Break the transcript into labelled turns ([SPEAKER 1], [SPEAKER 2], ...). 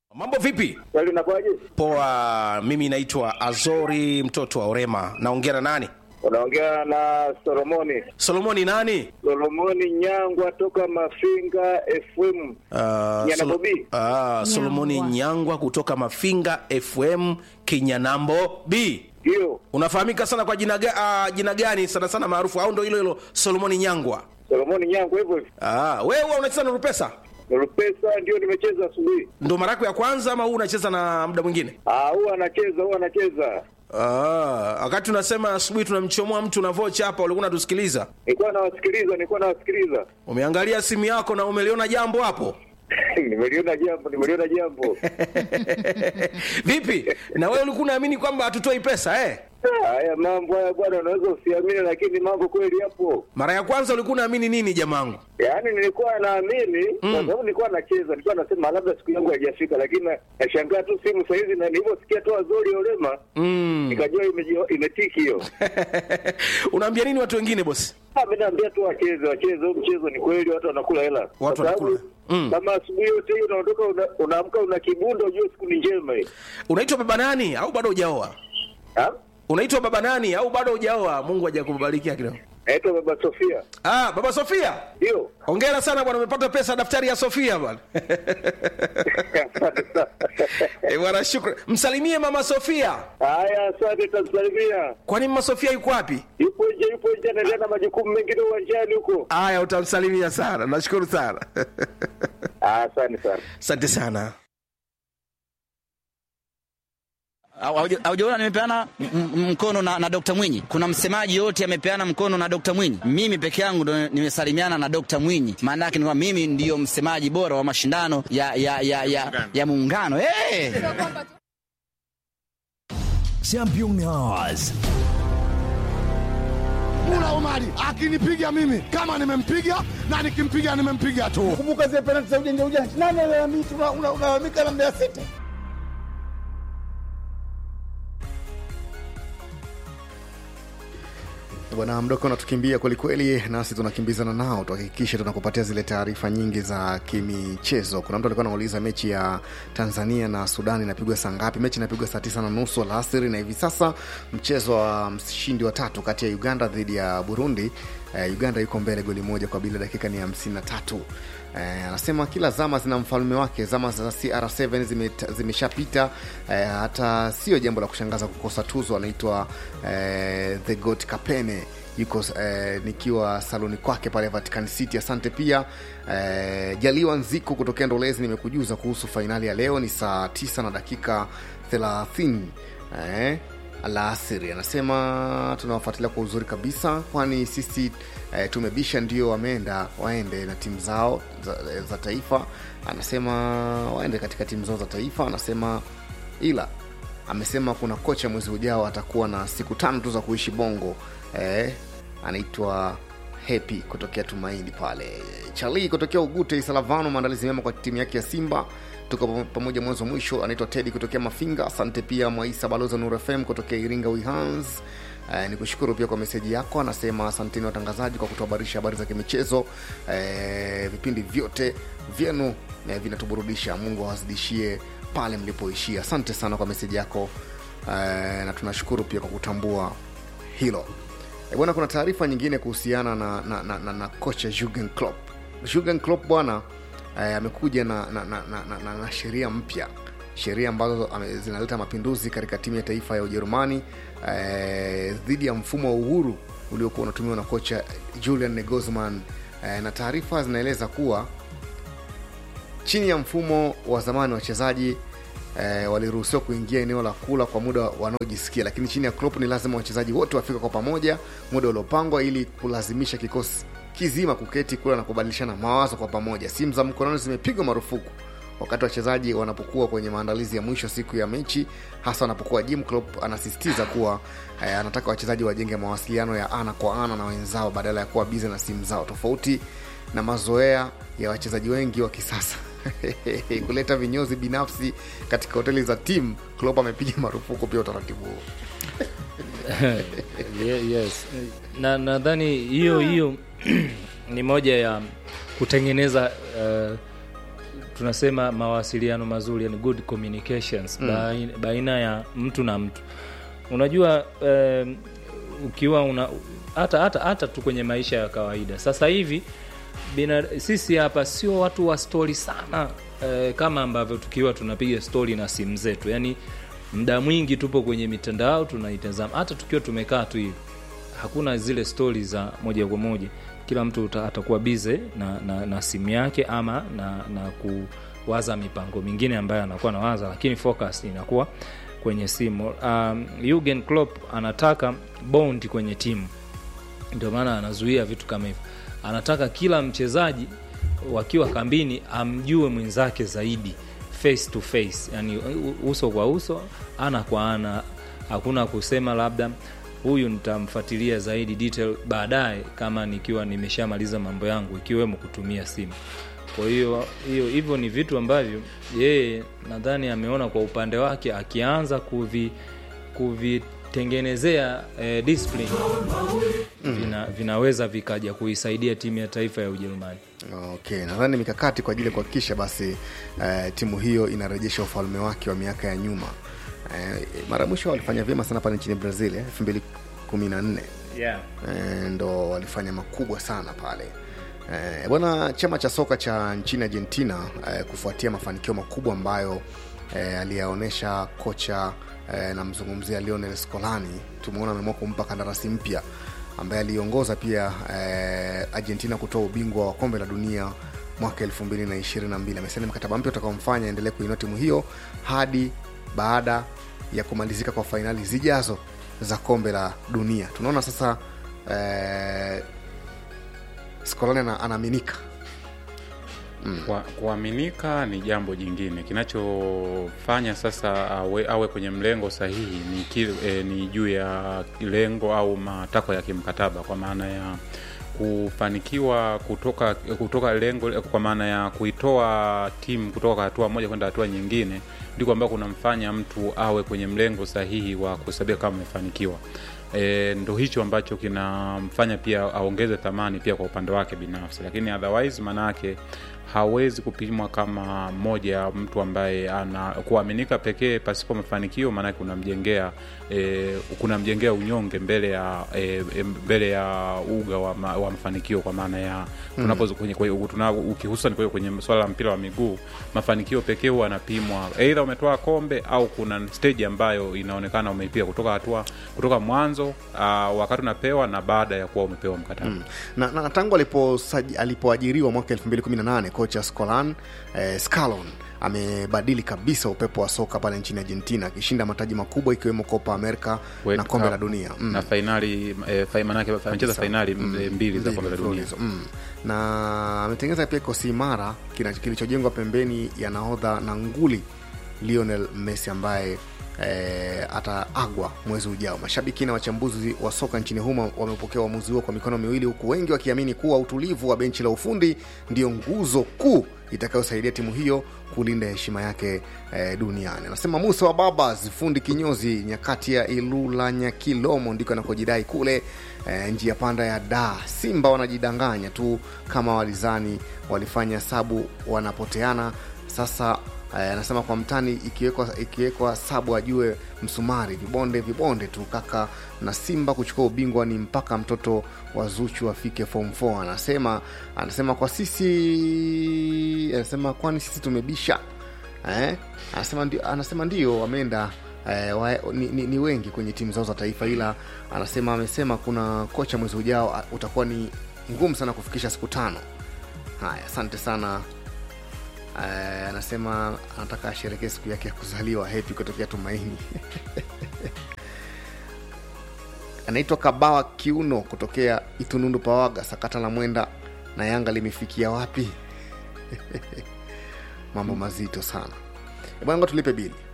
[SPEAKER 1] Mambo vipi?
[SPEAKER 2] Swali unakuwaje?
[SPEAKER 1] Poa, mimi naitwa Azori mtoto wa Orema. Naongea na nani?
[SPEAKER 2] Unaongea na Solomoni.
[SPEAKER 1] Solomoni nani?
[SPEAKER 2] Solomoni Nyangwa toka Mafinga FM.
[SPEAKER 1] Uh,
[SPEAKER 2] Nyana
[SPEAKER 1] Solo-
[SPEAKER 2] Bobi.
[SPEAKER 1] Ah, Solomoni
[SPEAKER 3] Nyangwa.
[SPEAKER 1] Nyangwa kutoka Mafinga FM Kinyanambo B.
[SPEAKER 2] Ndio.
[SPEAKER 1] Unafahamika sana kwa jina, ga, ah, jina gani sana sana maarufu au ndo hilo hilo Solomoni Nyangwa?
[SPEAKER 2] Solomoni Nyangwa hivyo hivyo.
[SPEAKER 1] Ah, wewe huwa unacheza na Rupesa?
[SPEAKER 2] Rupesa ndio nimecheza asubuhi.
[SPEAKER 1] Ndo mara yako ya kwanza ama huu unacheza na muda mwingine?
[SPEAKER 2] Ah, huwa anacheza, huwa anacheza.
[SPEAKER 1] Ah, wakati unasema asubuhi tunamchomoa mtu na vocha hapa, ulikuwa unatusikiliza.
[SPEAKER 2] Nilikuwa nawasikiliza, nilikuwa nawasikiliza.
[SPEAKER 1] Umeangalia simu yako na umeliona jambo hapo?
[SPEAKER 2] nimeliona jambo, nimeliona jambo.
[SPEAKER 1] Vipi? Na wewe ulikuwa unaamini kwamba hatutoi pesa eh?
[SPEAKER 2] Ah, Haya mambo haya bwana, unaweza usiamini, lakini mambo kweli yapo.
[SPEAKER 1] Mara ya kwanza ulikuwa unaamini nini jamangu?
[SPEAKER 2] Yaani nilikuwa naamini kwa sababu nilikuwa nacheza, nilikuwa nasema labda siku yangu haijafika, lakini na- nashangaa tu simu saa hizi, na nilivyosikia tu Azori Olema
[SPEAKER 1] Mm.
[SPEAKER 2] nikajua imeji- imetiki hiyo.
[SPEAKER 1] Unaambia nini watu wengine bosi?
[SPEAKER 2] Ah, mimi naambia tu wacheze, wacheze huu mchezo, ni kweli watu wanakula hela. Kwa sababu
[SPEAKER 1] wanakula. Mm.
[SPEAKER 2] Kama asubuhi yote hiyo unaondoka una- unaamka una kibundo, ujue siku ni njema hii.
[SPEAKER 1] Unaitwa baba nani au bado hujaoa?
[SPEAKER 2] Ah?
[SPEAKER 1] Unaitwa baba nani au bado hujaoa? Mungu hajakubarikia kidogo.
[SPEAKER 2] Naitwa Baba Sofia.
[SPEAKER 1] Ah, baba Sofia.
[SPEAKER 2] Ndio.
[SPEAKER 1] Hongera sana bwana, umepata pesa daftari ya Sofia bwana.
[SPEAKER 2] Asante sana.
[SPEAKER 1] Eh, bwana shukrani. Msalimie mama Sofia.
[SPEAKER 2] Haya, asante, tamsalimia.
[SPEAKER 1] Kwani mama Sofia yuko wapi?
[SPEAKER 2] Yupo nje, yupo nje, anaendelea na majukumu mengine uwanjani huko.
[SPEAKER 1] Aya, utamsalimia sana. Nashukuru sana.
[SPEAKER 2] Ah, Asante sana.
[SPEAKER 1] Asante sana.
[SPEAKER 4] Hauja- Haujaona nimepeana m- m- mkono na, na Dr. Mwinyi. Kuna msemaji yote amepeana mkono na Dr. Mwinyi. Mimi peke yangu ndo nimesalimiana na Dr. Mwinyi. Maana yake ni kwamba mimi ndiyo msemaji bora wa mashindano ya ya ya ya, ya muungano. Hey!
[SPEAKER 5] Champion Hours.
[SPEAKER 6] Mula Omari akinipiga mimi kama nimempiga na nikimpiga nimempiga tu.
[SPEAKER 7] kumbuka zile penalti za ujanja ujanja. Nani alalamika? Una- una- Unalalamika na Mbeya City.
[SPEAKER 8] Bwana mdoko unatukimbia kwelikweli, nasi tunakimbizana nao, tuhakikishe tunakupatia zile taarifa nyingi za kimichezo. Kuna mtu alikuwa anauliza mechi ya Tanzania na Sudani inapigwa saa ngapi? Mechi inapigwa saa tisa na nusu alasiri, na hivi sasa mchezo wa mshindi wa tatu kati ya Uganda dhidi ya Burundi. Eh, Uganda yuko mbele goli moja kwa bila, dakika ni hamsini na tatu. Eh, anasema kila zama zina mfalme wake. Zama za CR7 zime- zimeshapita. Eh, hata sio jambo la kushangaza kukosa tuzo. Anaitwa eh, the goat Kapene yuko eh, nikiwa saloni kwake pale Vatican City. Asante pia eh, Jaliwa Nziku kutokea Ndolezi, nimekujuza kuhusu fainali ya leo ni saa 9 na dakika 30 eh, alasiri. Anasema tunawafuatilia kwa uzuri kabisa, kwani sisi eh, tumebisha ndio wameenda waende na timu zao za, za taifa. Anasema waende katika timu zao za taifa. Anasema ila amesema kuna kocha mwezi ujao atakuwa na siku tano tu za kuishi Bongo. Eh, anaitwa Happy kutokea Tumaini pale. Charlie kutokea Ugute Isalavano, maandalizi mema kwa timu yake ya Simba. Tuko pam- pamoja mwanzo mwisho. Anaitwa Teddy kutokea Mafinga. Asante pia Mwaisa Baloza Nur FM kutokea Iringa Wihans. Eh, ni kushukuru pia kwa meseji yako. Anasema asanteni watangazaji kwa kutuhabarisha habari za kimichezo. Eh, vipindi vyote vyenu eh, vinatuburudisha. Mungu awazidishie pale mlipoishia. Asante sana kwa meseji yako eh, na tunashukuru pia kwa kutambua hilo. E bwana, kuna taarifa nyingine kuhusiana na, na, na, na, na kocha Jurgen Klopp. Jurgen Klopp bwana eh, amekuja na, na, na, na, na, na, na sheria mpya, sheria ambazo ame- zinaleta mapinduzi katika timu ya taifa ya Ujerumani eh, dhidi ya mfumo wa uhuru uliokuwa unatumiwa na kocha Julian Nagelsmann eh, na taarifa zinaeleza kuwa chini ya mfumo wa zamani wachezaji eh, waliruhusiwa kuingia eneo la kula kwa muda wanaojisikia, lakini chini ya Klopp ni lazima wachezaji wote wafike kwa pamoja muda uliopangwa ili kulazimisha kikosi kizima kuketi kula na kubadilishana mawazo kwa pamoja. Simu za mkononi zimepigwa marufuku wakati wachezaji wanapokuwa kwenye maandalizi ya mwisho siku ya mechi, hasa wanapokuwa Jim Klopp anasisitiza kuwa eh, anataka wachezaji wajenge mawasiliano ya ana kwa ana na wenzao badala ya kuwa bize na simu zao, tofauti na mazoea ya wachezaji wengi wa kisasa kuleta vinyozi binafsi katika hoteli za timu. Klopp amepiga marufuku pia utaratibu huo.
[SPEAKER 9] Ye- yes na nadhani hiyo hiyo ni moja ya kutengeneza uh, tunasema mawasiliano mazuri yani good communications baina, baina ya mtu na mtu unajua um, ukiwa una hata hata hata tu kwenye maisha ya kawaida sasa hivi bina, sisi hapa sio watu wa stori sana eh, kama ambavyo tukiwa tunapiga stori na simu zetu yani muda mwingi tupo kwenye mitandao tunaitazama hata tukiwa tumekaa tu hivi hakuna zile stori za moja kwa moja kila mtu uta- atakuwa bize na, na, na simu yake ama na, na kuwaza mipango mingine ambayo anakuwa nawaza lakini focus inakuwa kwenye simu um, Jurgen Klopp anataka bond kwenye timu ndio maana anazuia vitu kama hivyo anataka kila mchezaji wakiwa kambini amjue mwenzake zaidi face to face yani u- uso kwa uso ana kwa ana hakuna kusema labda huyu nitamfuatilia zaidi detail baadaye kama nikiwa nimeshamaliza mambo yangu ikiwemo kutumia simu kwa hiyo hiyo hivyo ni vitu ambavyo yeye nadhani ameona kwa upande wake akianza kuvi kuvitengenezea eh, discipline vina, vinaweza vikaja kuisaidia timu ya taifa ya Ujerumani.
[SPEAKER 8] okay nadhani mikakati kwa ajili ya kuhakikisha basi eh, timu hiyo inarejesha ufalme wake wa miaka ya nyuma eh, mara ya mwisho walifanya vyema sana pale nchini brazil elfu mbili kumi na nne
[SPEAKER 9] Yeah.
[SPEAKER 8] Eh, ndo walifanya makubwa sana pale Eh, bwana chama cha soka cha nchini argentina eh, kufuatia mafanikio makubwa ambayo eh, aliyaonyesha kocha eh, namzungumzia lionel scolani tumeona ameamua kumpa kandarasi mpya ambaye aliongoza pia eh, argentina kutoa ubingwa wa kombe la dunia mwaka 222 amesaini mkataba mpya utakaomfanya endelee kuinua timu hiyo hadi baada ya kumalizika kwa fainali zijazo za kombe la dunia tunaona sasa eh, scolani ana- anaaminika
[SPEAKER 3] Kwa- kuaminika ni jambo jingine kinachofanya sasa awe, awe kwenye mlengo sahihi ni, kile, e, ni juu ya lengo au matakwa ya kimkataba kwa maana ya kufanikiwa kutoka kutoka lengo kwa maana ya kuitoa timu kutoka kwa hatua moja kwenda hatua nyingine ndiko ambao kunamfanya mtu awe kwenye mlengo sahihi wa kuhesabia kama amefanikiwa e, ndo hicho ambacho kinamfanya pia aongeze thamani pia kwa upande wake binafsi lakini otherwise maanaake hawezi kupimwa kama moja ya mtu ambaye ana kuaminika pekee pasipo mafanikio maanake kunamjengea e, kunamjengea unyonge mbele ya e, e, mbele ya uga wa, ma, wa mafanikio kwa maana ya tunapo kwenye, kwenye, tuna, ukihususan kwenye, kwenye swala la mpira wa miguu mafanikio pekee huwa anapimwa eidha umetoa kombe au kuna stage ambayo inaonekana umeipiga kutoka hatua kutoka mwanzo uh, wakati unapewa na baada ya kuwa umepewa mkataba mm.
[SPEAKER 8] na, na tangu aliposaji- alipoajiriwa mwaka 218 kocha scolan eh, scalon amebadili kabisa upepo wa soka pale nchini argentina akishinda mataji makubwa ikiwemo copa america
[SPEAKER 3] World
[SPEAKER 8] na kombe
[SPEAKER 3] Cup
[SPEAKER 8] la dunia mm.
[SPEAKER 3] na fainali e, fa, manake amecheza fainali mm. mbili za kombe la dunia
[SPEAKER 8] mfululizo, mm. na ametengeneza pia kikosi imara kina- kilichojengwa pembeni ya nahodha na nguli lionel messi ambaye eh, ataagwa mwezi ujao mashabiki na wachambuzi wa soka nchini humo wamepokea uamuzi huo kwa mikono miwili huku wengi wakiamini kuwa utulivu wa benchi la ufundi ndio nguzo kuu itakayosaidia timu hiyo kulinda heshima yake eh, duniani anasema musa wa babas fundi kinyozi nyakati ya ilula nyakilomo ndiko anakojidai kule eh, njia panda ya da simba wanajidanganya tu kama walizani walifanya hesabu wanapoteana sasa eh, anasema kwa mtani ikiwekwa ikiwekwa sabu ajue msumari vibonde vibonde tu kaka na simba kuchukua ubingwa ni mpaka mtoto wa zuchu afike form 4 anasema anasema kwa sisi anasema kwani sisi tumebisha eh? anasema ndio, anasema ndio wameenda eh, wa, ni, ni, ni wengi kwenye timu zao za taifa ila anasema amesema kuna kocha mwezi ujao a- utakuwa ni ngumu sana kufikisha siku tano haya asante sana Eh, anasema anataka asherekee siku yake ya kuzaliwa hepi kutokea tumaini anaitwa kabawa kiuno kutokea itunundu pawaga sakata la mwenda na yanga limefikia wapi mambo mazito sana bwana ngo tulipe bili